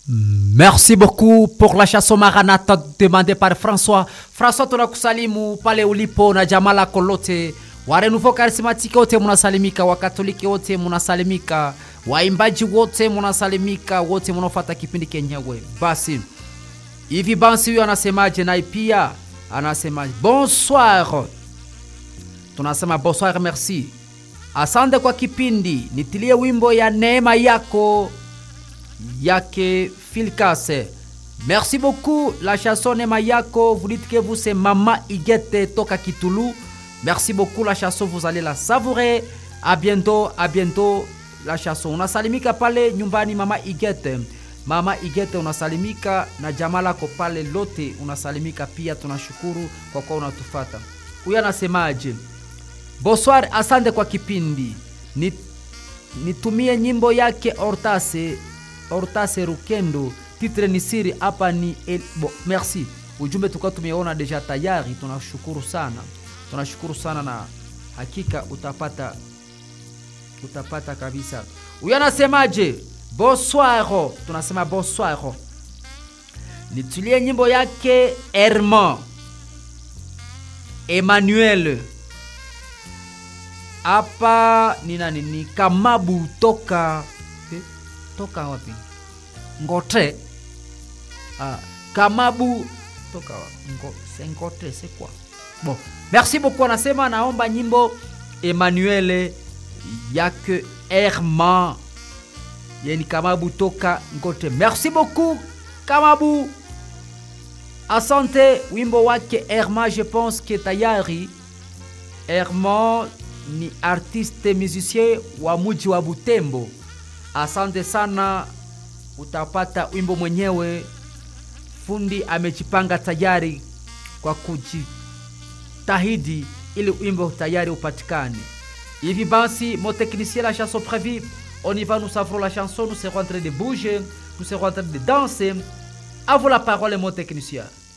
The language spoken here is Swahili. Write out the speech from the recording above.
Merci beaucoup pour la chanson Maranatha demandée par François. François, tunakusalimu pale ulipo na jamaa lako lote, wa Renouveau Charismatique wote munasalimika, Wakatoliki wote munasalimika, waimbaji wote munasalimika, wote munafuata kipindi kenyewe. Basi hivi basi, huyo anasemaje? Naye pia anasema bonsoir, tunasema bonsoir, merci, asante kwa kipindi, nitilie wimbo ya neema yako yake Filkase. Merci beaucoup. La chanson Nema Yako, vous dites que vous c'est Mama Igete Toka Kitulu. Merci beaucoup. La chanson, vous allez la savourer. À bientôt, à bientôt. La chanson. Unasalimika pale nyumbani Mama Igete. Mama Igete unasalimika na jamaa lako pale lote unasalimika pia. Tunashukuru kwa kuwa unatufata. Huyu anasemaje? Bonsoir, asante kwa kipindi. Ni, nitumie nyimbo yake Ortase Hortase Rukendo, titre ni siri hapa ni el... Bo, merci. Ujumbe tukao tumeona deja tayari, tunashukuru sana, tunashukuru sana na hakika utapata utapata kabisa. Huyu anasemaje? Bonsoir, tunasema bonsoir. Nitulie nyimbo yake Herman Emmanuel hapa ni nani? Ni Kamabu toka eh? toka wapi? Ngote. Ah, Kamabu toka wapi? Ngo, c'est Ngote, c'est quoi? Bon, merci beaucoup. Anasema naomba nyimbo Emmanuel yake Herman yeni Kamabu toka Ngote. Merci beaucoup Kamabu. Asante, wimbo wake Herman, je pense que tayari Herman ni artiste musicien wa muji wa Butembo. Asante sana, utapata wimbo mwenyewe. Fundi amejipanga tayari kwa kujitahidi ili wimbo tayari upatikane. Hivi basi, mon technicien la chanson prévue, on y va, nous savrons la chanson, nous serons en train de bouger, nous serons en train de danser. À vous la parole, mon technicien.